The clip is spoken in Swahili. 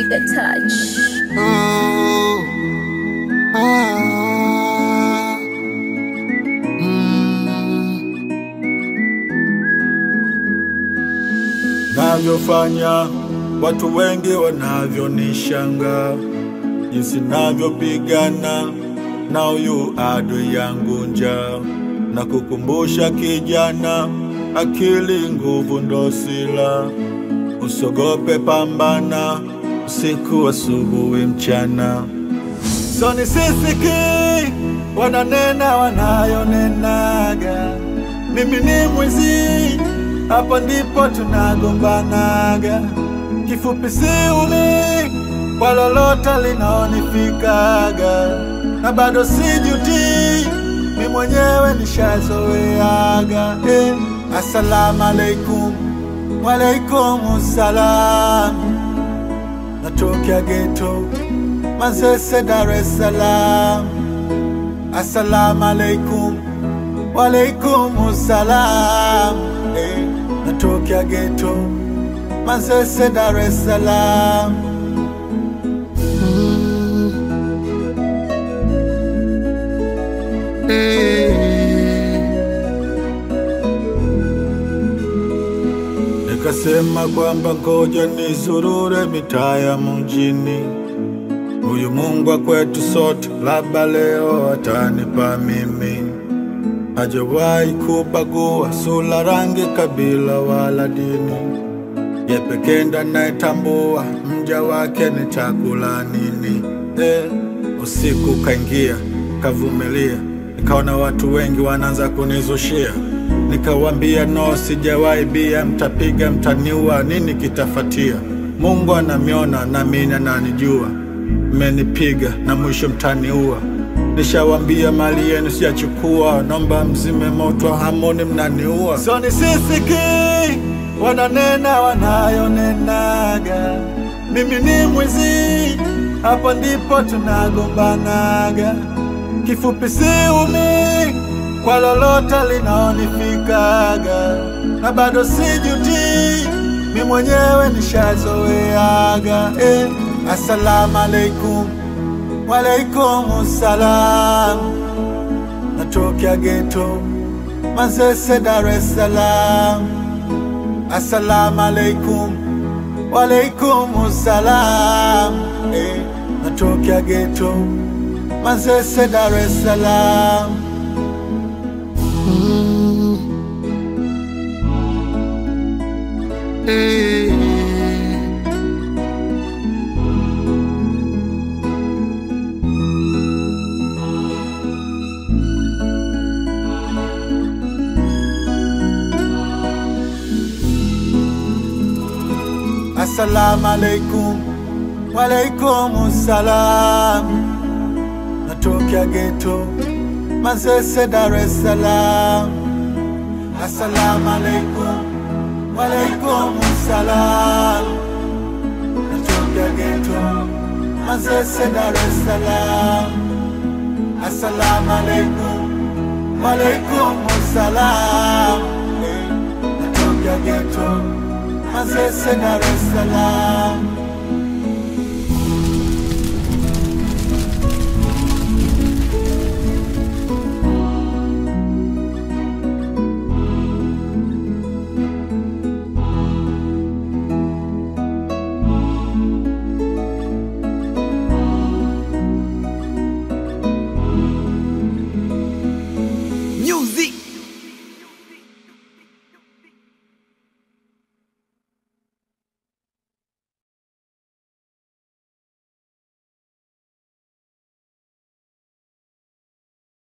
the touch. Oh, ah, mm. Navyofanya watu wengi wanavyonishanga, jinsi navyopigana na huyu adui yangu njaa, na kukumbusha kijana, akili nguvu ndo sila, usogope, pambana usiku, asubuhi, mchana. So ni sisiki wananena wanayonenaga, mimi ni mwizi, hapo ndipo tunagombanaga. Kifupi siuli kwa lolote linaonifikaga, na bado sijuti, mi mwenyewe nishazoeaga. Eh, assalamu alaikum, walaikum salam, natokea geto Manzese, Dar es Salaam. Assalamu alaikum, walaikum salam. Eh, natokea geto Manzese, Dar es Salaam. Mm. Eh. Nikasema kwamba ngoja nizurure mitaa ya mjini Huyu Mungu wa kwetu sote, labda leo atanipa mimi. Hajawahi kubagua sura, rangi, kabila wala dini. Ye pekee ndo anayetambua mja wake ni chakula nini. Eh, usiku kaingia, kavumilia, nikaona watu wengi wanaanza kunizushia. Nikawambia no, sijawahi bia, mtapiga, mtaniua, nini kitafatia? Mungu anamiona na mimi ananijua mmenipiga na mwisho mtaniua. Nishawambia mali yenu sijachukua, naomba mzime moto, hamoni mnaniua. So ni sisiki wananena wanayonenaga, mimi ni mwizi, hapo ndipo tunagombanaga. Kifupi siumi kwa lolote linaonifikaga, na bado sijuti, mi mwenyewe nishazoeaga eh. Assalamu alaikum, walaikum salam. Natokea geto Manzese, Dar es Salaam. Assalamu alaikum, walaikum salam. Eh, natokea geto Manzese, Dar es Salaam. Mm. Eh. Assalamu alaikum, walaikum salam. Natokea geto Manzese, Dar es Salaam. Assalamu alaikum, walaikum salam. Natokea geto Manzese, Dar es Salaam. Assalamu alaikum, walaikum salam. Eh, Natokea geto Manzese, Dar es Salaam.